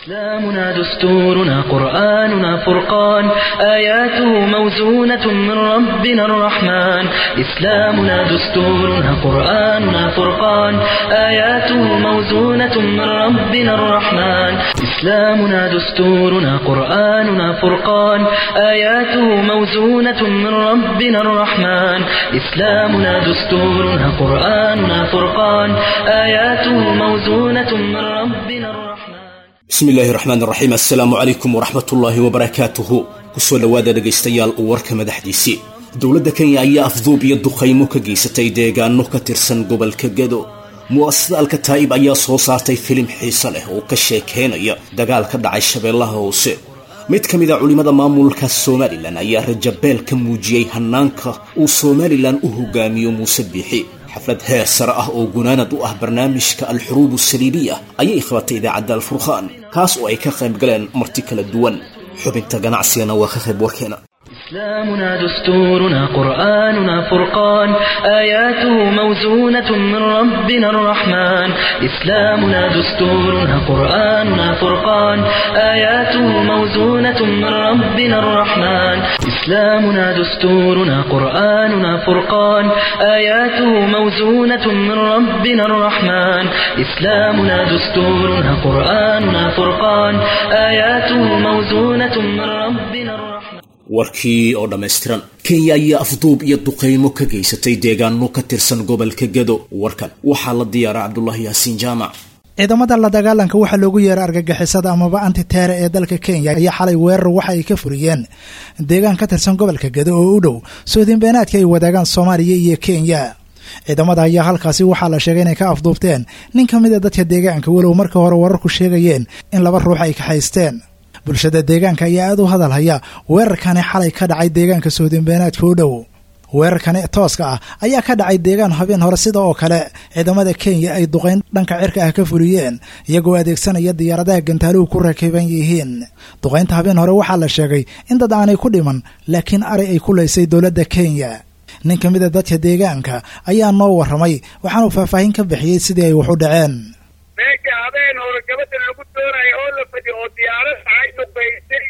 إسلامنا دستورنا قرآننا فرقان آياته موزونة من ربنا الرحمن إسلامنا دستورنا قرآننا فرقان آياته موزونة من ربنا الرحمن إسلامنا دستورنا قرآننا فرقان آياته موزونة من ربنا الرحمن إسلامنا دستورنا قرآننا فرقان آياته موزونة من ربنا الرحمن bismi illaahi raxmaan raxiim assalaamu calaykum waraxmatullaahi wabarakaatuhu kusoo dhowaada dhegaystayaal warka madaxdiisii dowladda kenya ayaa afduub iyo duqaymo ka geysatay deegaano ka tirsan gobolka gado mu'asasada alkataa'ib ayaa soo saartay filim xiise leh oo ka sheekeynaya dagaal ka dhacay shabeellaha hoose mid ka mid a culimmada maamulka somalilan ayaa rajabeel ka muujiyey hannaanka uu somalilan u hogaamiyo muuse biixi xaflad heer sare ah oo gunaanad u ah barnaamijka alxuruub asaliibiya ayay qabatay idaacadda alfurqaan kaas oo ay ka qayb galeen marti kala duwan xubinta ganacsigana waa ka qayb warkeena إسلامنا دستورنا قرآننا فرقان آياته موزونة من ربنا الرحمن إسلامنا دستورنا قرآننا فرقان آياته موزونة من ربنا الرحمن إسلامنا دستورنا قرآننا فرقان آياته موزونة من ربنا الرحمن إسلامنا دستورنا قرآننا فرقان آياته موزونة من ربنا الرحمن warkii oo dhammaystiran kenya ayaa afduub iyo duqaymo ka geysatay deegaano ka tirsan gobolka gado warkan waxaa la diyaaray cabdulaahi yaasiin jaamac ciidamada la dagaalanka waxaa loogu yeeray argagixisada amaba antiteere ee dalka kenya ayaa xalay weerar waxa ay ka furiyeen deegaan ka tirsan gobolka gado oo u dhow soodinbeenaadka ay wadaagaan soomaaliya iyo kenya ciidamada ayaa halkaasi waxaa la sheegay inay ka afduubteen nin ka mid a dadka deegaanka walow marka hore wararku sheegayeen in laba ruux ay kaxaysteen bulshada deegaanka ayaa aad u hadalhaya weerarkani xalay ka dhacay deegaanka soodinbeenaadka u dhow weerarkani tooska ah ayaa ka dhacay deegaan habeen hore sida oo kale ciidamada kenya ay duqayn dhanka cirka ah ka fuliyeen iyagoo adeegsanaya diyaaradaha gantaaluhu ku rakiban yihiin duqaynta habeen hore waxaa la sheegay in dad aanay ku dhiman laakiin ari ay ku laysay dowladda kenya nin ka mid a dadka deegaanka ayaa noo warramay waxaanuu faahfaahin ka bixiyey sidii ay wax u dhaceen meesha habeen hore gabadha lagu doonayo oo la fadi oo diyaarad ay dhubaysay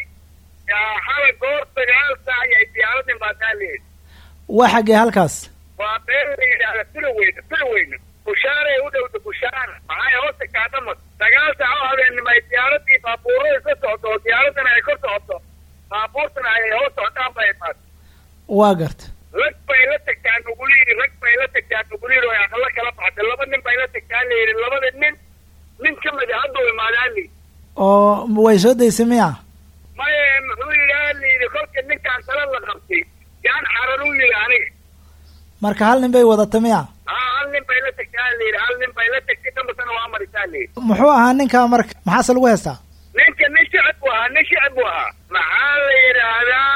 xala goor sagaal saac ay diyaaradin baataa leeyihi waa xaggee halkaas waa meel la yidhaahda filoweyna filoweyna bushaaray u dhowda bushaara maxay hoosta kaadhamad sagaal saac oo habeenimo ay diyaaradii baabuurada ka socoto oo diyaaradana ay kor socoto baabuurtana ay hoos socdaan bay imaad waa garta rag bay la tagtaa nugula yidhi rag bay la tagtaa nugula yidhi oo aqalo kala baxda laba nin bay la tagtaa la yidhi labada nin nin ka mid a hadduu imaadaan li oo way soo daysay miya maye muxuu yidhi la yidhi kolka ninkaan tala la qabtay yaan xaran u yidhi aniga marka hal nin bay wadata miya haa hal nin bay la tagtaa la yidhi hal nin bay la tagtay dambasana waa marisaa la yidhi muxuu ahaa ninka marka maxaase lagu heystaa ninka nin shicib buu ahaa nin shicib buu ahaa maxaa la yidhaahdaa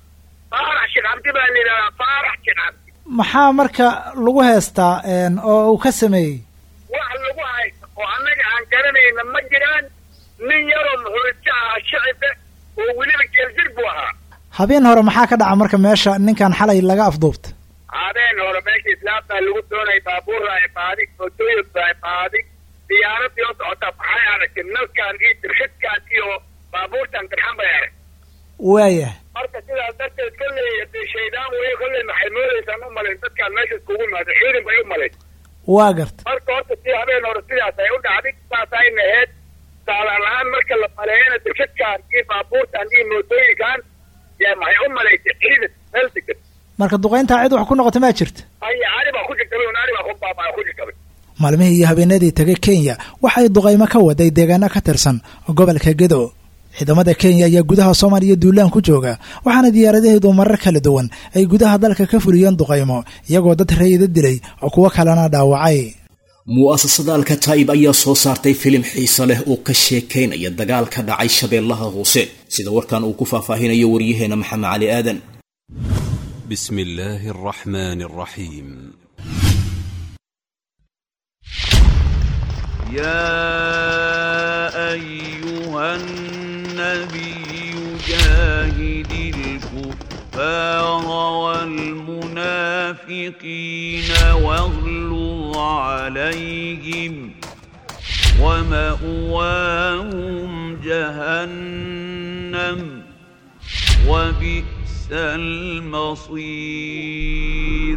faarax shicabdi baa la yidhahdaa faarax shicabdi maxaa marka lagu heystaa oo uu ka sameeyey wax lagu haysto oo annaga aan garanayna ma jiraan nin yaroo muxuurija ahaa shicibe oo weliba geeldir buu ahaa habeen hore maxaa ka dhaca marka meesha ninkan xalay laga afduubta habeen hore meesha islaamtaa lagu doonay baabuurra ay baadi mootooyinka ay baadi diyaaradii oo socota maxay aragtay nalkan iyo dirshadkan iyo baabuurtan dirxan bay arag waaya marka sidaas darteed kolley dee shaydaan weeye kolley maxay moodaysaan u malayn dadkaan meesha iskugu imaada ciidan bay u malayn waa garta marka horta si habeen hore sidaas ay u dhacday saas ayna ahayd saalaan ahaan marka la maleeyana dirshadkan iyo baabuurtan iyo mootooyinkan yaa maxay u malaysay ciidan meel degan marka duqayntaa cid wax ku noqota maa jirta haya ari baa ku jirtabay un ari baa ku baabaa ku jirtabay maalmihii iyo habeenadii tegay kenya waxay duqaymo ka waday deegaano ka tirsan gobolka gedo ciidamada kenya ayaa gudaha soomaaliya duulaan ku jooga waxaana diyaaradaheedu marar kala duwan ay gudaha dalka ka fuliyeen duqaymo iyagoo dad rayida dilay oo kuwo kalena dhaawacay mu'asasada alkataa'ib ayaa soo saartay filim xiise leh oo ka sheekaynaya dagaal ka dhacay shabeellaha hoose sida warkan uu ku faahfaahinayo waryaheena maxamed cali aadan بسم الله الرحمن الرحيم يا أيها النبي جاهد الكفار والمنافقين واغلظ عليهم ومأواهم جهنم وبئس المصير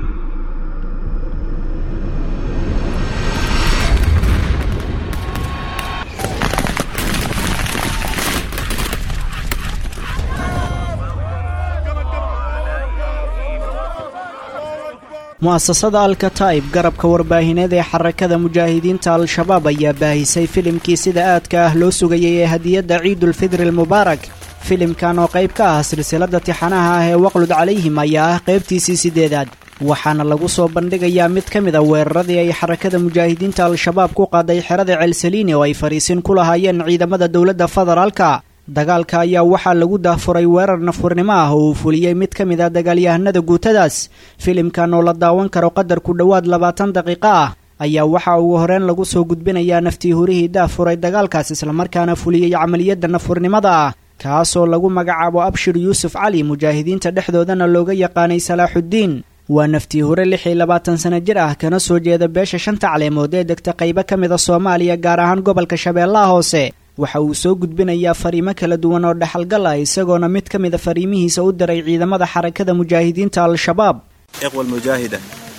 mu'asasada alkataib garabka warbaahineed ee xarakada mujaahidiinta al-shabaab ayaa baahisay filimkii sida aadka ah loo sugayay ee hadiyadda ciidulfidri almubaarak filimkan oo qayb ka ah silsilada tixanaha ah ee waqlud calayhim ayaa ah qaybtiisii sideedaad waxaana lagu soo bandhigayaa mid ka mid a weeraradii ay xarakada mujaahidiinta al-shabaab ku qaaday xerada ceelsaliini oo ay fariisin ku lahaayeen ciidamada dowladda federaalka dagaalka ayaa waxaa lagu daahfuray weerar nafurnimo ah oo uu fuliyey mid ka mid ah dagaalyahanada guutadaas filimkan oo la daawan karo qadar ku dhowaad labaatan daqiiqo ah ayaa waxaa ugu horeen lagu soo gudbinayaa naftii hurihii daahfuray dagaalkaas islamarkaana fuliyey camaliyadda nafurnimada ah kaasoo lagu magacaabo abshir yuusuf cali mujaahidiinta dhexdoodana looga yaqaanay salaaxuddiin waa naftii hure lix iyo labaatan sano jir ah kana soo jeeda beesha shanta caleemood ee degta qaybo ka mid a soomaaliya gaar ahaan gobolka shabeellaha hoose waxa uu soo gudbinayaa fariimo kala duwan oo dhexalgal ah isagoona mid ka mid a fariimihiisa u diray ciidamada xarakada mujaahidiinta al-shabaab iqwal mujaahida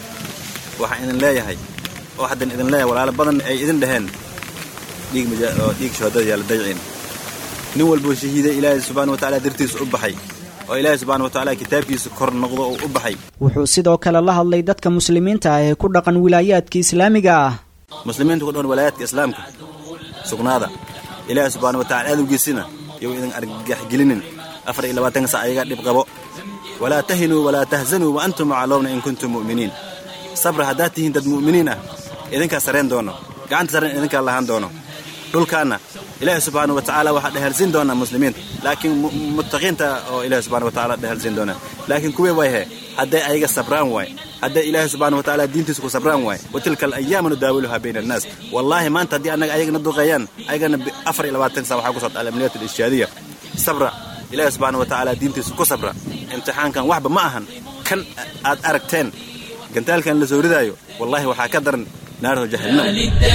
waxaan idin leeyahay oo haddan idin leeyahay walaalo badan ay idin dhaheen dhiig oo dhiig shahaadada yaala dayciin nin walbuu shahiiday ilaahay subxaana wa tacaala dartiisa u baxay oo ilaahay subxaana wa tacaala kitaabkiisa kor noqdo oo u baxay wuxuu sidoo kale la hadlay dadka muslimiinta ah ee ku dhaqan wilaayaadka islaamiga ah muslimiinta ku dhan walaayaadka islaamka sugnaada ilaahay subxaana wa tacala adowgiisina yow idin argagaxgelinin afar iyo labaatanka sac ayaga dhib qabo walaa tahinuu walaa tahzanuu wa antum macaloomna in kuntum mu'miniin sabra haddaad tihiin dad mu'miniin ah idinkaa sareen doono gacanta sareen idinkaa lahaan doono dhulkaanna ilaahay subxaana wa tacaala waxaa dhehelsiin doonaa muslimiinta laakiin muttaqiinta oo ilaahay subxana wa tacaala dhehelsiin doonaa laakiin kuwii wayhe hadday ayaga sabraan waay hadday ilaahay subxana wa tacaala diintiisa ku sabraan waay wa tilka alayaamu nudaawiluhaa bayna annaas wallaahi maanta haddii annaga ayagana duqeeyaan ayagana afar iyo labaatan saa waxaa ku socda alamniyaat alishaadiya sabra ilaahay subxaana wa tacaala diintiisa ku sabra imtixaankan waxba ma ahan kan aad aragteen gantaalkan la soo ridaayo wallaahi waxaa ka daran naarho jahannam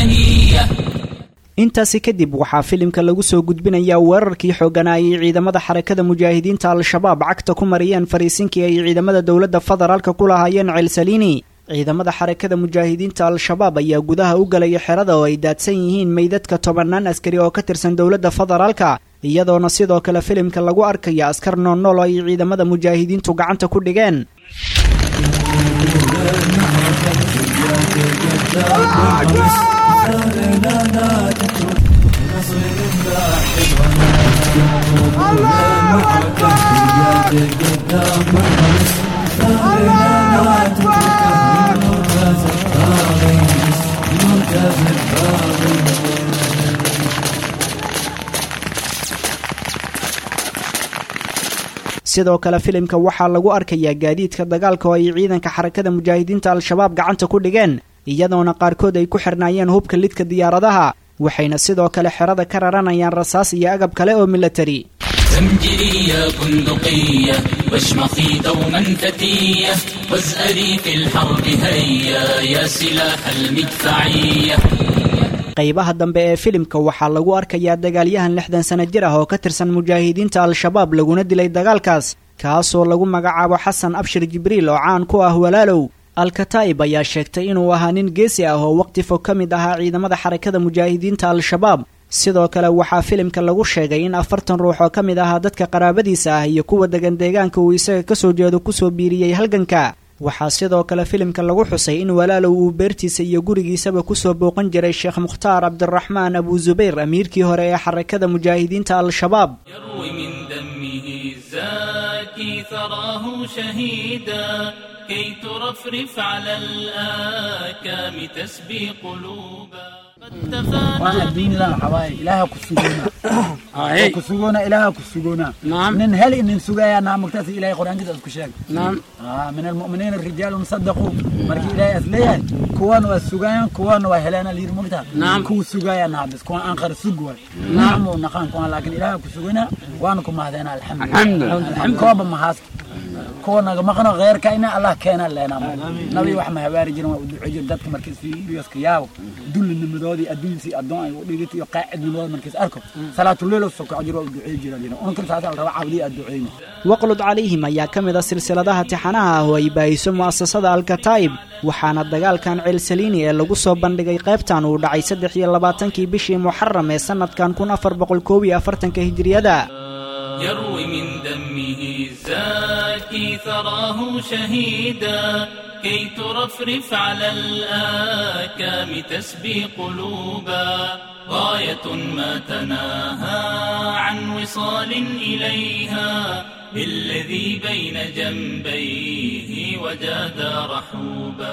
intaasi kadib waxaa filimka lagu soo gudbinayaa weerarkii xoogganaayay ciidamada xarakada mujaahidiinta al-shabaab cagta ku mariyeen fariisinkii ay ciidamada dowladda federaalka ku lahaayeen ceelsaliini ciidamada xarakada mujaahidiinta al-shabaab ayaa gudaha u galaya xerada oo ay daadsan yihiin meydadka tobannaan askari oo ka tirsan dowladda federaalka iyadoona sidoo kale filimka lagu arkaya askar noolnool oo ay ciidamada mujaahidiintu gacanta ku dhigeen sidoo kale filimka waxaa lagu arkayaa gaadiidka dagaalka oo ay ciidanka xarakada mujaahidiinta al-shabaab gacanta ku dhigeen iyadoona qaarkood ay ku xirnaayeen hubka lidka diyaaradaha waxayna sidoo kale xerada ka raranayaan rasaas iyo agab kale oo milatari زمجري يا بندقية واشمخي دوما فتية وازأري في الحرب هيا يا سلاح المدفعية qaybaha dambe ee filimka waxaa lagu arkayaa dagaalyahan lixdan sano jir ah oo ka tirsan mujaahidiinta al-shabaab laguna dilay dagaalkaas kaasoo lagu magacaabo xasan abshir jibriil oo caan ku ah walaalow al-kataa'ib ayaa sheegtay inuu ahaa nin geesi ah oo waqti fog ka mid ahaa ciidamada xarakada mujaahidiinta al-shabaab sidoo kale waxaa filimka lagu sheegay in afartan ruux oo ka mid ahaa dadka qaraabadiisa ah iyo kuwa degan deegaanka uu isaga kasoo jeedo kusoo biiriyey halganka waxaa sidoo kale filimka lagu xusay in walaalow uu beertiisa iyo gurigiisaba kusoo booqan jiray sheekh mukhtaar cabdiraxmaan abu zubayr amiirkii hore ee xarakada mujaahidiinta al-shabaab يروي من دمه الزاكي ثراه شهيدا كي ترفرف على الآكام تسبي قلوبا قد تفانى وانا الدين لا حواي إلهها كسجونا كسجونا إلهها كسجونا نعم من هل إن سجايا نعم مكتسي إلهي قرآن كده أسكشاك نعم آه من المؤمنين الرجال صدقوا مركي إلهي أسليا كوان والسجايا كوان وهلانا لير مكتا نعم كو سجايا نعم بس كوان أنخر سجوا نعم ونقان كوان لكن إلهها كسجونا وانكم هذين الحمد الحمد لله الحمد كوابا محاسك kuwa naga maqno kheyrka ina allah keena leenaa nabi wax ma habaari jirin waa u ducey jir dadka markiis fiiriyoska yaabo dullinimadoodii adduunsii addoon ay u dhigit iyo qaacidnimadooda markiis arko salaatuleelo sokoco jir waa u ducey jira jira unkan saasa la raba cabdiya aad duceyna waqlud calayhim ayaa ka mid a silsiladaha tixanaha ah oo ay baahiso mu'asasada alkataa'ib waxaana dagaalkan ceelsaliini ee lagu soo bandhigay qaybtan uu dhacay saddex iyo labaatankii bishii muxaram ee sannadkan kun afar boqol koob iyo afartanka hijiriyada يروي من دمه الزاكي ثراه شهيدا كي ترفرف على الآكام تسبي قلوبا غاية ما تناهى عن وصال إليها بالذي بين جنبيه وجادا رحوبا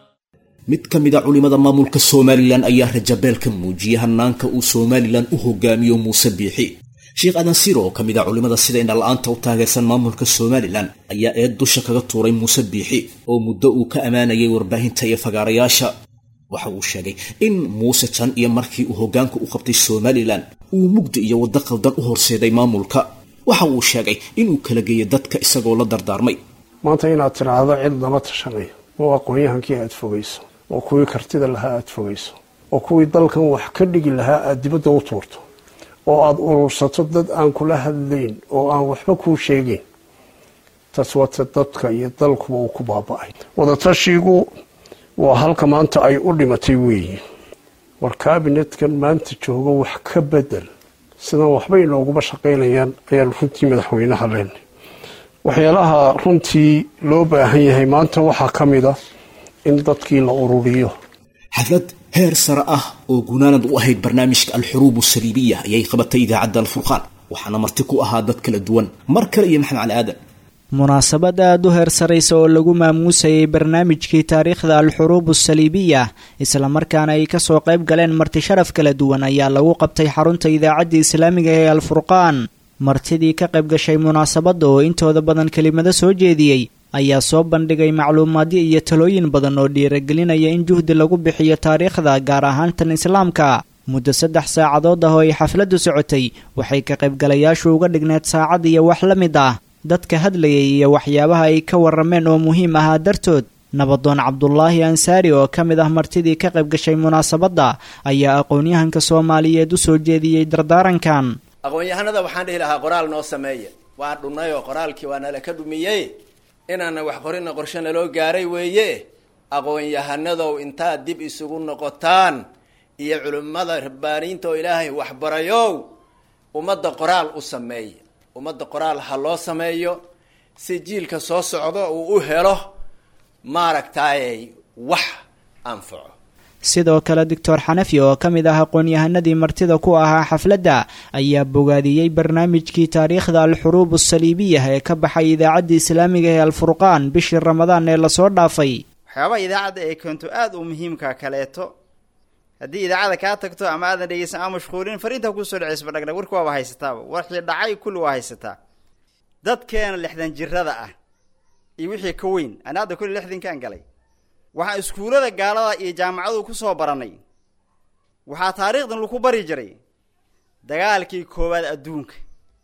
mid ka mid a culimmada maamulka somalilan ayaa rajabeel ka muujiyey hanaanka uu somalilan u hogaamiyo muuse biixi sheekh adansir oo ka mid a culimmada sida indhala-aanta u taageersan maamulka somalilan ayaa eed dusha kaga tuuray muuse biixi oo muddo uu ka ammaanayay warbaahinta iyo fagaarayaasha waxa uu sheegay in muuse jan iyo markii uu hoggaanka u qabtay somalilan uu mugdi iyo waddo qaldan u horseeday maamulka waxa uu sheegay inuu kala geeyay dadka isagoo la dardaarmay maanta inaad tidhaahdo cid lama tashanay oo aqoon-yahankii aad fogayso oo kuwii kartida lahaa aad fogayso oo kuwii dalkan wax ka dhigi lahaa aad dibadda u tuurto oo aada urursato dad aan kula hadlayn oo aan waxba kuu sheegayn taas waata dadka iyo dalkuba uu ku baaba-ay wadatashigu waa halka maanta ay u dhimatay weeye war kabinetkan maanta joogo wax ka bedel sidan waxba inooguma shaqaynayaan ayaan runtii madaxweynaha leenay waxyaalaha runtii loo baahan yahay maanta waxaa ka mid a in dadkii la ururiyo xaflad heer sare ah oo gunaanad u ahayd barnaamijka alxuruub asaliibiya ayay qabatay idaacadda alfurqaan waxaana marti ku ahaa dad kala duwan mar kale iyo maxamed cali aadan munaasabad aada u heersaraysa oo lagu maamuusayay barnaamijkii taariikhda alxuruub asaliibiya islamarkaana ay kasoo qayb galeen marti sharaf kala duwan ayaa lagu qabtay xarunta idaacadda islaamiga ee alfurqaan martidii ka qayb gashay munaasabadda oo intooda badan kelimado soo jeediyey ayaa soo bandhigay macluumaadyo iyo talooyin badan oo dhiiragelinaya in juhdi lagu bixiyo taariikhda gaar ahaan tan islaamka muddo saddex saacadood ah oo ay xafladdu socotay waxay ka qaybgalayaashu uga dhigneed saacad iyo wax la mid ah dadka hadlayay iyo waxyaabaha ay ka warrameen oo muhiim ahaa dartood nabadoon cabdulaahi ansaari oo ka mid ah martidii ka qayb gashay munaasabadda ayaa aqoon-yahanka soomaaliyeed u soo jeediyey dardaarankan aqoon-yahanada waxaan dhihi lahaa qoraal noo sameeya waan dhunnay oo qoraalkii waa nala ka dhumiyey inaana wax qorina qorshe naloo gaaray weeye aqoon-yahanadow intaad dib isugu noqotaan iyo culimmada rabbaaniinta oo ilaahay waxbarayow ummadda qoraal u sameeya ummadda qoraal ha loo sameeyo si jiilka soo socdo uu u helo maaragtayy wax anfaco sidoo kale doctor xanafi oo ka mid ah aqoon-yahanadii martida ku ahaa xafladda ayaa bogaadiyey barnaamijkii taariikhda alxuruub asaliibiya ee ka baxay idaacadda islaamiga ee alfurqaan bishii ramadaan ee lasoo dhaafay waxyaabaha idaacadda ay keento aada u muhiimka kaleeto haddii idaacada kaa tagto ama aadan dhegeysan ama mashquulin fariinta kusoo dhaceysba dhagdhag warki waaba haysataaba warkii dhacay kulli waa haysataa dadkeena lixdan jirada ah iyo wixii ka weyn ani hadda kulli lixdankaan galay waxaan iskuullada gaalada iyo jaamacadu ku soo baranay waxaa taariikhdan lagu bari jiray dagaalkii koowaad adduunka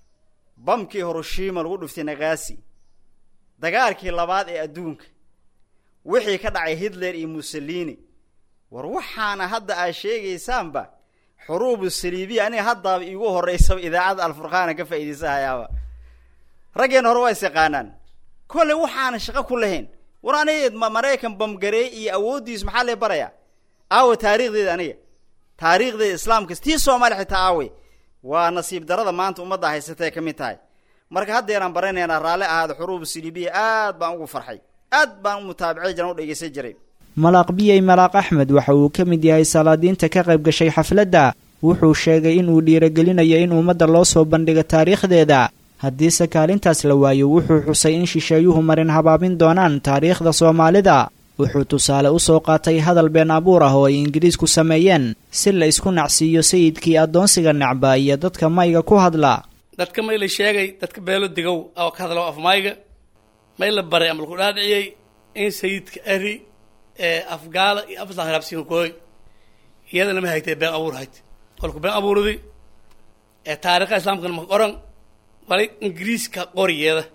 bamkii hiroshima lagu dhuftay nakaasi dagaalkii labaad ee adduunka wixii ka dhacay hitler iyo mussolini war waxaana hadda aad sheegaysaanba xuruubu saliibiya aniga haddaaba iigu horreysaba idaacadda alfurqaana ka faa'iidaysahayaaba raggeena hore waa is yaqaanaan kolle waxaana shaqo ku lahayn war aniga maraykan bamgareey iyo awooddiisu maxaa lee barayaa aawe taariikhdeeda aniga taariikhdeeda islaamka tii soomaaliya xitaa aawe waa nasiib darada maanta ummadda haysatay ka mid tahay marka haddeeraan baranaynaa raalli ahaada xuruubu saliibiya aad baan ugu farxay aad baan u mutaabacay jiran u dhegeysan jiray malaaq biyey malaaq axmed waxa uu ka mid yahay salaadiinta ka qayb gashay xafladda wuxuu sheegay inuu dhiiragelinayo in ummadda loo soo bandhigo taariikhdeeda haddiise kaalintaas la waayo wuxuu xusay in shisheeyuhu marin habaabin doonaan taariikhda soomaalida wuxuu tusaale u soo qaatay hadal been abuur ah oo ay ingiriisku sameeyeen si la isku nacsiiyo sayidkii addoonsiga necba iyo dadka mayga ku hadla dadka may la sheegay dadka beelo digow oo ka hadla af mayga may la baray ama laku dhaadhiciyey in sayidka ari ee afgaala iyo afsa hiraabsiin kooy iyadana ma haytay been abuur hayd kolku been abuurdi ee taariikha islaamkana ma qoran walay ingiriiska qoriyeeda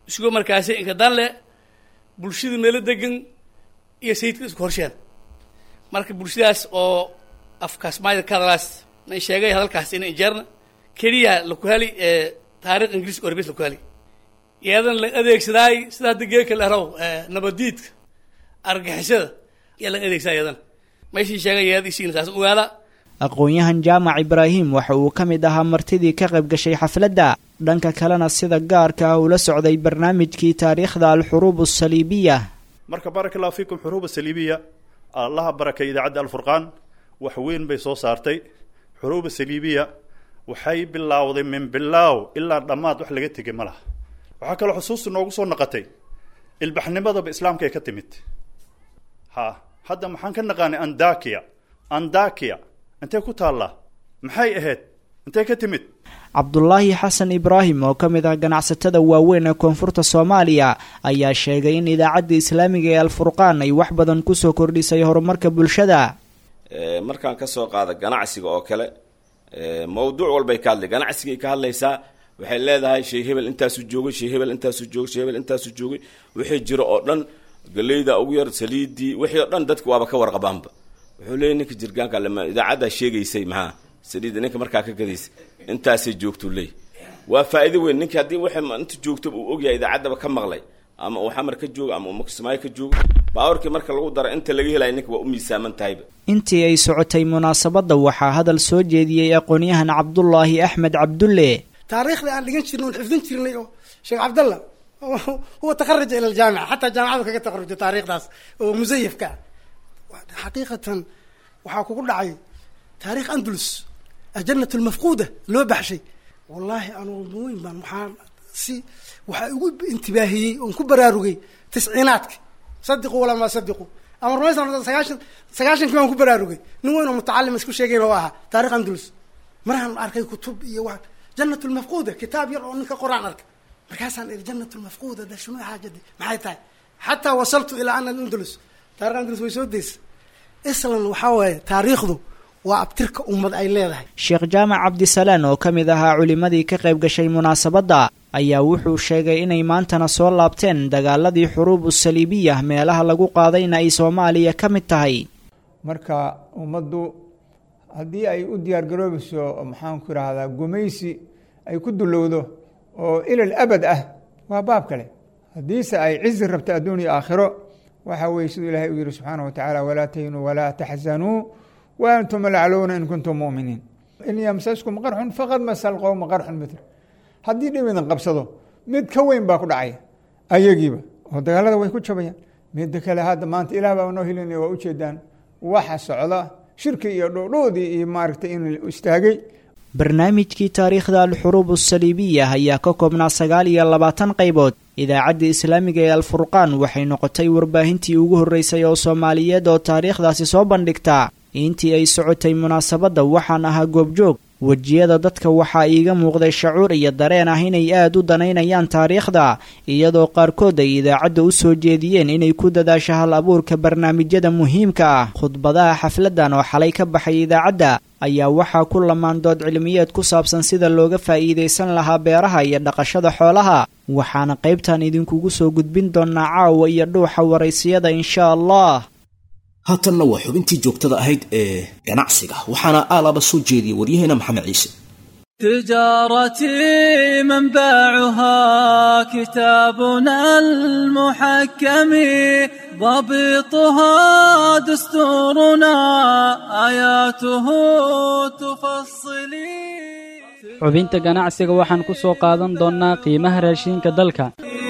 isugo markaasi inkadan le bulshada meelo degan iyo sayidka isku horsheen marka bulshadaas oo afkaas maayda ka hadalaas na sheegay hadalkaas ina injeerna keliya laku heli taarikh ingiriis orbes laku heli iyadan la adeegsadaay sida hadda geeka la raw nabadiidka argagixisada yaa laga adeegsadaa iyadan meeshii sheegay iyada isiina saas ogaada aqoon-yahan jaamac ibraahim waxa uu ka mid ahaa martidii ka qayb gashay xafladda dhanka kalena sida gaarka ah ula socday barnaamijkii taariikhda alxuruub asaliibiya marka baaraka allahu fiikum xuruuba saliibiya allaha barakay idaacadda alfurqaan wax weyn bay soo saartay xuruuba saliibiya waxay bilaawday min bilaaw ilaa dhammaad wax laga tegay ma laha waxaa kaloo xusuusta noogu soo naqatay ilbaxnimadaba islaamka ay ka timid ha hadda maxaan ka naqaanay andakiya andakiya intee ku taallaa maxay ahayd intee ka timid cabdulaahi xasan ibraahim oo ka mid ah ganacsatada waaweyn ee koonfurta soomaaliya ayaa sheegay in idaacadda islaamiga ee alfurqaan ay wax badan kusoo kordhisay horumarka bulshada markaan ka soo qaada ganacsiga oo kale mawduuc walbay ka hadlay ganacsigay ka hadlaysaa waxay leedahay shey hebel intaasu joogay shey hebel intaasu joogay shey hebel intaasu joogay wixii jiro oo dhan galeyda ugu yar saliidii wixii oo dhan dadku waaba ka warqabaanba wuxuu leeyay ninka jirgaanka lama idaacaddaa sheegaysay maxaa saliidda ninka markaa ka gadaysay intaasay joogtuu leey waa faa'iido weyn ninki haddii waxay inta joogtaba uu ogyahay idaacaddaba ka maqlay ama uu xamar ka joogo ama uu makismaayo ka joogo baawarkii marka lagu daro inta laga helaya ninka waa u miisaaman tahayba intii ay socotay munaasabadda waxaa hadal soo jeediyey aqoon-yahan cabdulaahi axmed cabdulle taariikhda aan dhigan jirnay oon xifdin jirnay oo sheekh cabdalla huwa takaraja ila aljaamica xataa jaamicadu kaga taqarujay taariikhdaas oo musayafka ah xaqiiqatan waxaa kugu dhacay taarikh andalus ajanat lmafquuda loo baxshay wallaahi anugu weyn baan waxaa si waxaa igu intibaahiyey oon ku baraarugay tisciinaadka sadiqu walamaa sadiqu ama rumaysan sagaashan sagaashankii baan ku baraarugay nin weyn oo mutacalim isku sheegayn oo ahaa taarikh andalus maraan arkay kutub iyo wa janat lmafquuda kitaab yar oo ninka qor-aan arkay markaasaan iri janat lmafquuda da shunu xaajadi maxay tahay xataa wasaltu ilaa ana andalus taarikh andalus way soo deysa islan waxaa waaye taariikhdu waa abtirka ummad ay leedahay sheekh jaamac cabdisalaan oo ka mid ahaa culimmadii ka qayb gashay munaasabadda ayaa wuxuu sheegay inay maantana soo laabteen dagaaladii xuruub usaliibiya meelaha lagu qaadayna ay soomaaliya ka mid tahay marka ummaddu haddii ay u diyaargaroobayso maxaanku idhaahdaa gumaysi ay ku dulowdo oo ilal abad ah waa baab kale haddiise ay cizi rabto adduun iyo aakhiro waxa weye siduu ilaahay u yihi subxaana wa tacaala walaa tahinuu walaa taxzanuu wa antum lacluuna in kuntum mu'miniin in yamsaskum qarxun faqad masal qowma qarxun mitl haddii dhib idin qabsado mid ka weyn baa ku dhacaya ayagiiba oo dagaalada way ku jabayaan midda kale hadda maanta ilaah baa noo helinaya waa ujeedaan waxa socda shirki iyo dhoodhoodii iyo maaragtay in istaagay barnaamijkii taariikhda alxuruub asaliibiya ayaa ka koobnaa sagaal iyo labaatan qaybood idaacadda islaamiga ee alfurqaan waxay noqotay warbaahintii ugu horreysay oo soomaaliyeed oo taariikhdaasi soo bandhigta intii ay socotay munaasabadda waxaan ahaa goobjoog wejiyada dadka waxaa iiga muuqday shacuur iyo dareen ah inay aad u danaynayaan taariikhda iyadoo qaarkood ay idaacadda u soo jeediyeen inay ku dadaasho hal abuurka barnaamijyada muhiimka ah khudbadaha xafladdan oo xalay ka baxay idaacadda ayaa waxaa ku lamaan dood cilmiyeed ku saabsan sida looga faa'iidaysan lahaa beeraha iyo dhaqashada xoolaha waxaana qaybtan idinkugu soo gudbin doonaa caawa iyo dhuuxa waraysiyada insha allah haatanna waa xubintii joogtada ahayd ee ganacsiga waxaana aalaaba soo jeediyay waryaheena maxamed ciise تجارتي منبعها كتابنا المحكم ضبطها دستورنا آياته تفصلي xubinta ganacsiga waxaan ku soo qaadan doonnaa qiimaha raashinka dalka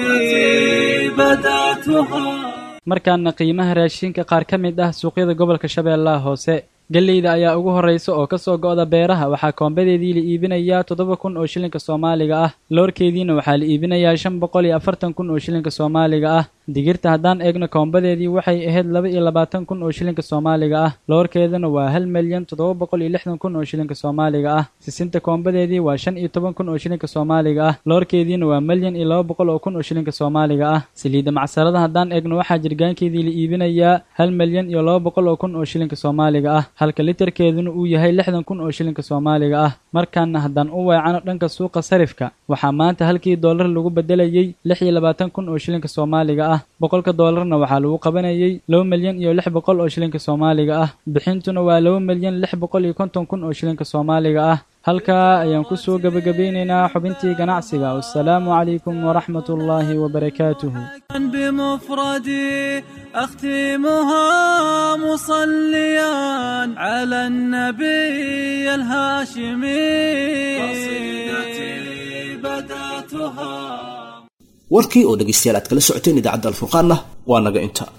markaana qiimaha raashinka qaar ka mid ah suuqyada gobolka shabeellaha hoose gelleyda ayaa ugu horraysa oo ka soo go'da beeraha waxaa koombadeedii la iibinayaa toddoba kun oo shilinka soomaaliga ah loorkeediina waxaa la iibinayaa shan boqol iyo afartan kun oo shilinka soomaaliga ah digirta haddaan eegno koombadeedii waxay ahayd laba iyo labaatan kun oo shilinka soomaaliga ah loorkeeduna waa hal milyan toddoba boqol iyo lixdan kun oo shilinka soomaaliga ah sisinta koombadeedii waa shan iyo toban kun oo shilinka soomaaliga ah loorkeediina waa milyan iyo laba boqol oo kun oo shilinka soomaaliga ah saliidda macsarada haddaan eegno waxaa jirgaankeedii la iibinayaa hal milyan iyo laba boqol oo kun oo shilinka soomaaliga ah halka literkeeduna uu yahay lixdan kun oo shilinka soomaaliga ah markaana haddaan u weecano dhanka suuqa sarifka waxaa maanta halkii doolar lagu bedelayey lix iyo labaatan kun oo shilinka soomaaliga ah boqolka doolarna waxaa lagu qabanayey laba milyan iyo lix boqol oo shilinka soomaaliga ah bixintuna waa laba milyan lix boqol iyo konton kun oo shilinka soomaaliga ah halkaa ayaan ku soo gebagabeynaynaa xubintii ganacsiga wassalaamu calaykum waraxmat ullaahi wabarakaatuhu بمفردي أختمها مصليا على النبي الهاشمي قصيدتي بدأتها warkii oo dhegaystayaal aad kala socoteen idaacadda alfurqaanna waa naga inta